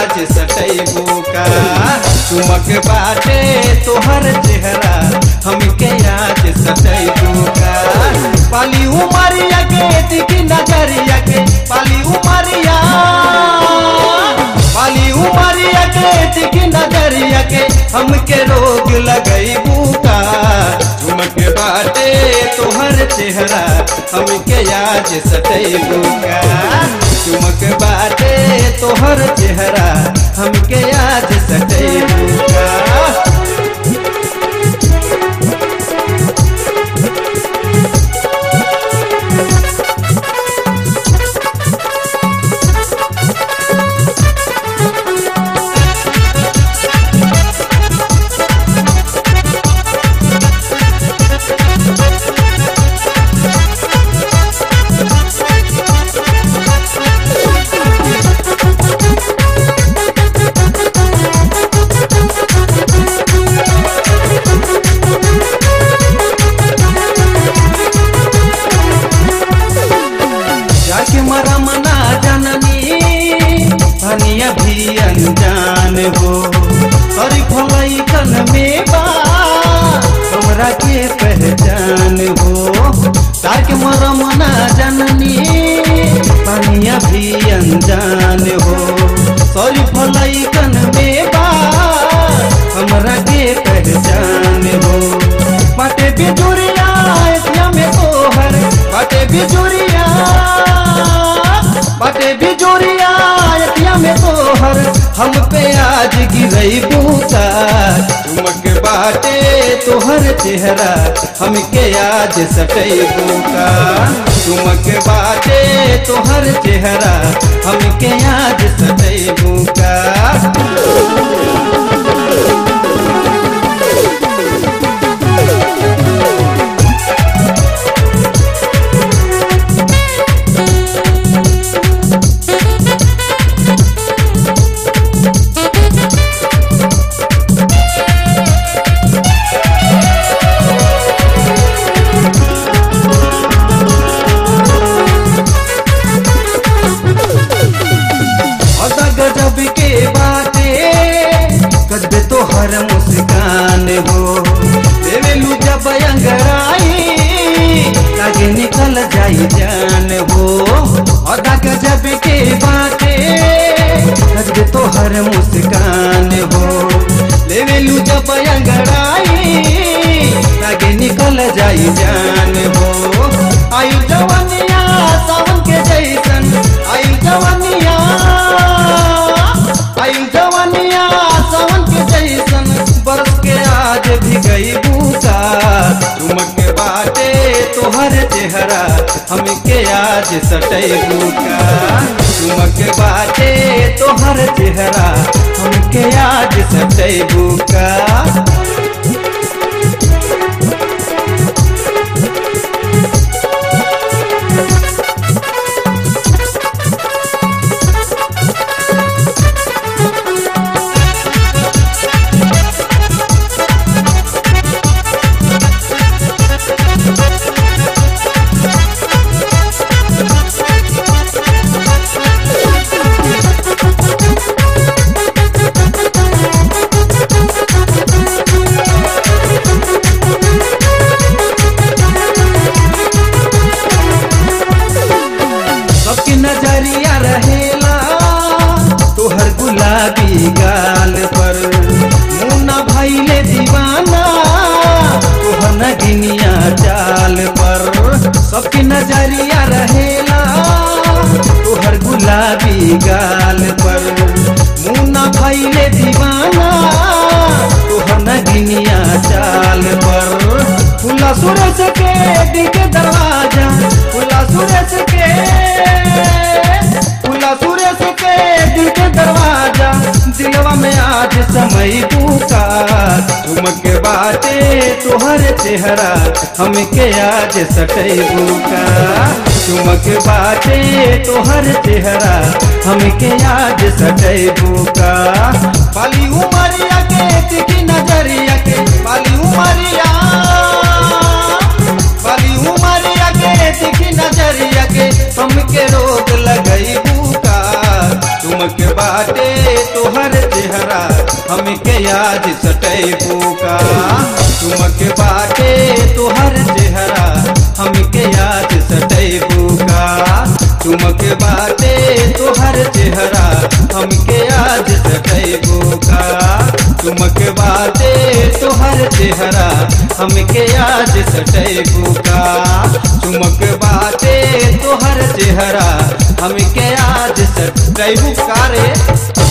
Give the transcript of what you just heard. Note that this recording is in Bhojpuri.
आज सटैबू का चुमक बाटे तोहर चेहरा हमके आज सटैबू का पाली उमरिया के दिखी नजरिया के पाली उमरिया पाली उमरिया के दिखी नजरिया के हमके रोग लगैबू का चुमक बाटे तोहर चेहरा हमके आज सटैबू का चुमक बाटे तोहर चेहरा हमके आज सटैबू का जाके मरा मना जननी धनिया भी अनजान हो अरे भलाई कन में बा हमरा के पहचान हो जाके मरा मना जननी धनिया भी अनजान हो सॉरी भलाई कन में बा हमरा के पहचान हो बाटे बिजुरिया एतिया में तोहर बाटे बिजुरिया बाटे बिजुरिया एतिया में तोहर हम पे आज गिरई बूता चुमक बाटे तोहर चेहरा हमके आज सटई बूका चुमक बाटे तोहर चेहरा हमके आज सटई बूका अदा गजब के बाटे गजबे तो हर मुस्कान हो देवेलू जब अंगड़ाई लागे निकल जाई जान हो अदा गजब के बाटे गजबे तो हर मुस्कान हो लेवेलू जब अंगड़ाई लागे निकल जाई जान हो आयु जवनिया सावन के जैसन आयु जवनिया आयु जवनिया सावन के जैसन बरस के आज भी गई बूका चुमक बाटे तोहर चेहरा हमके आज सटई बूका चुमक बाटे तोहर चेहरा हमके आज सटई बूका सबकी नजरिया रहेला तोहर गुलाबी गाल पर मुन्ना भैले दीवाना तोहर नगिनिया चाल पर सबकी नजरिया रहेला तोहर गुलाबी गाल पर मुन्ना भैले दीवाना तोहर नगिनिया चाल पर खुला सूरज के दिल के दरवाजा खुला सूरज के खुला सूरज के दिल के दरवाजा दिलवा में आज समय पूका चुमक बाटे तोहर चेहरा हमके आज सटई बुका चुमक बाटे तोहर चेहरा हमके आज सटई बुका पाली उमरिया के तिकी नजरिया के पाली उमरिया पाली उमरिया के तिकी नजरिया के हमके रोग लगई बुका चुमक बाटे तो तोहर चेहरा हमके आज सटैबू का चुमक बाटे तोहर चेहरा हमके आज सटैबू का रे